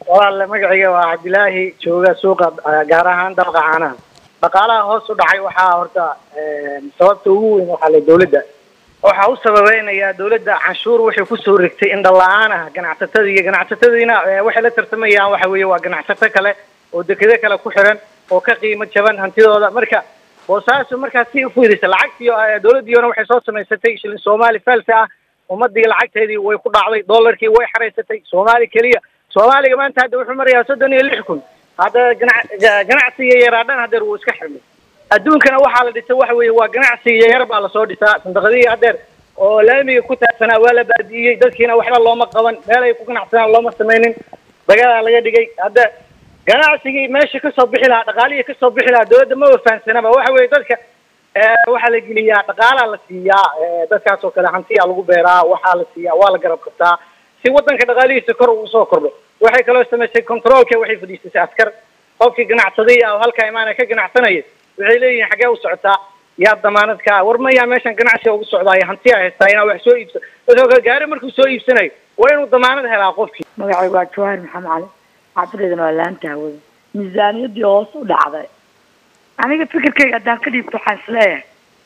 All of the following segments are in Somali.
walaale magacayga waa cabdilaahi jooga suuqa gaar ahaan dabaqa caanaha dhaqaalaha hoos u dhacay waxaa horta sababta ugu weyn waxaa le dawladda waxaa u sababeynayaa dawladda canshuur waxay kusoo rigtay in dhala-aan ah ganacsatada iyo ganacsatadiina waxay la tartamayaan waxa weeye waa ganacsato kale oo dekedo kale ku xiran oo ka qiimo jaban hantidooda marka boosaasu markaas si ufiirisa lacagtii dawladdiiona waxay soo samaysatay shilin soomaali false ah ummadii lacagteedii way ku dhacday dollarkii way xaraysatay soomaali keliya soomaaliga maanta hadda wuxuu marayaa soddon iyo lix kun hadda gana ganacsiga yaraadhan hadeer wuu iska xirmay adduunkana waxaa la dhisay waxa weeye waa ganacsiga yar baa lasoo dhisaa sandaqadihii hadeer oo laamiga ku taagsanaa waa la baadi'iyey dadkiina waxba looma qaban meel ay ku ganacsanaan looma samaynin dagadaa laga dhigay hadda ganacsigii meesha kasoo bixi lahaa dhaqaalihii kasoo bixi lahaa dawladda ma wafahansanaba waxa weeye dadka waxaa la geliyaa dhaqaalaa la siiyaa dadkaas oo kale hantiyaa lagu beeraa waxaa la siiyaa waa la garab qabtaa si wadanka dhaqaalihiisa kor uu usoo kordho waxay kaloo samaysay controolka waxay fadhiisatay askar qofkii ganacsaday ah oo halkaa imaana ka ganacsanaya waxay leeyihiin xaggee u socotaa yaa damaanad ka war mayaa meeshan ganacsiga ugu socdaayo hantiyaa haystaa inaa wax soo iibsa dadoo kale gaari markuu soo iibsanayo waa inuu damaanad helaa qofkii magacaygu waa jawaahir maxamed cali xaafideedana waa laanta hawada miisaaniyadii hoos u dhacday aniga fikirkayga haddaan ka dhiibto waxaan isleeyahay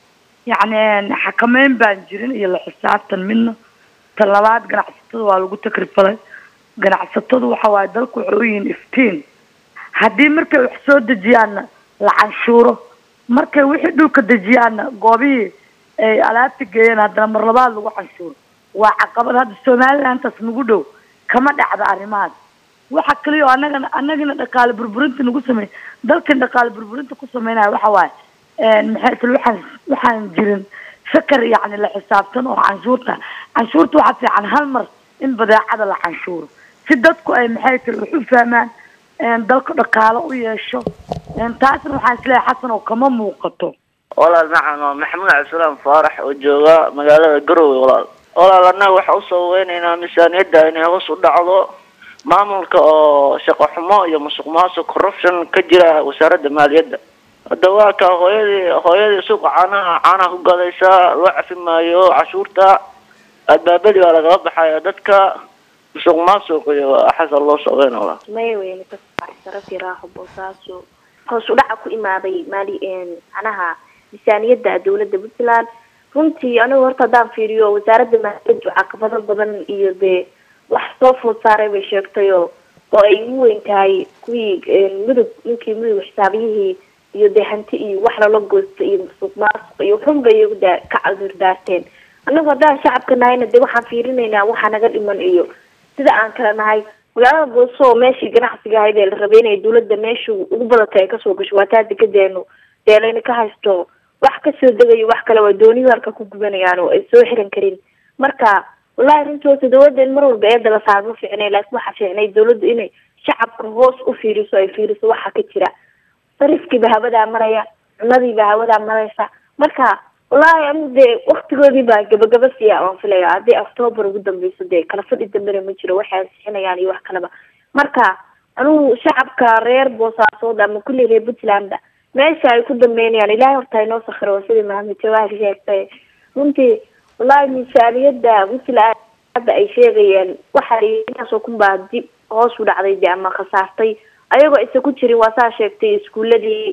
yacni xakameyn baan jirin iyo la xisaabtan midna tan labaad ganacsatada waa lagu takrifalay ganacsatadu waxa waaye dalku waxay u yihiin iftiin haddii markay wax soo dejiyaanna la canshuuro markay wixii dhulka dejiyaanna goobihii ay alaabta geeyeen haddana mar labaad lagu canshuuro waa caqabad hadda somalilantaas nagu dhow kama dhacda arrimahaas waxa kaliya oo anagana anagina dhaqaale burburinta nagu samey dalkan dhaqaale burburinta ku sameynaya waxa waaye maxay isla waxaan waxaan jirin fikar yacni la xisaabtan oo canshuurta canshuurta waxaa fiican hal mar in badeecada la canshuuro si dadku ay maxay tiri wax u fahmaan dalka dhaqaalo u yeesho taasna waxaan isleeyahay xasan oo kama muuqato walaal macan waa maxamuud cabdisalaam faarax oo jooga magaalada garowe walaal walaal annaga waxaa usoo weynaynaa miisaaniyadda inay hoos u dhacdo maamulka oo shaqo xumo iyo musuq maasuq corruption ka jira wasaaradda maaliyadda hadda waa ka hooyadii hooyadii suuqa caanaha caanaha ku gadaysa loo cafi maayo cashuurta albaabadii baa lagala baxaya dadka musuq maasuq iyo xasan loo socdayna walaal maya weyne kasaraf yaraaxo boosaaso hoos u dhaca ku imaaday maali macnaha miisaaniyadda dawladda puntland runtii anigu horta haddaan fiiriyo wasaaradda maaliyaddu caqabado badan iyo dee wax soo food saaray bay sheegtay oo oo ay ugu weyn tahay kuwii mudug ninkii mudug xisaabiyihii iyo dee hanti iyo wax lala goosta iyo musuq maasuq iyo xun bay iyagu daa ka cadur daarteen anagu haddaan shacabka nahayna dee waxaan fiirinaynaa waxa naga dhiman iyo sida aan kala nahay magaalada booso oo meeshii ganacsiga ahayd ee la rabay inay dawladda meeshu ugu badatay ay kasoo gasho waa taa degadeenu dee layna ka haysto wax kasoo degayo wax kale waa dooniyu halka ku gubanayaan oo ay soo xiran karin marka wallahi runtii horta dawladda in mar walba eeda la saar ma fiicnay laakiin waxaa fiicnay dawladdu inay shacabka hoos u fiiriso ay fiiriso waxa ka jira sarifkiiba hawadaa maraya cunadiiba hawadaa maraysa marka wallahi anigu dee waktigoodii baa gabagaba siya waan filaya haddii octoobar ugu dambeyso dee kala fadhi dambena ma jiro waxay ansixinayaan iyo wax kaleba marka anigu shacabka reer boosaasood ama kulli reer puntlandba meesha ay ku dambeynayaan ilahay horta inoo sakhiro waa sidii maxamed jawaahir sheegtay runtii wallahi miisaaniyadda puntland hadda ay sheegayeen waxa intaasoo kun baa dib hoos u dhacday de ama khasaartay ayagoo aysan ku jirin waa saa sheegtay iskuuladii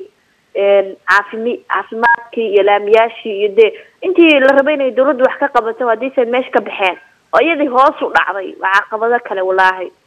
caafimi caafimaadkii iyo laamiyaashii iyo dee intii la rabay inay dawladdu wax ka qabato haddiise meesha ka baxeen oo iyadii hoos u dhacday waa caqabado kale wallaahi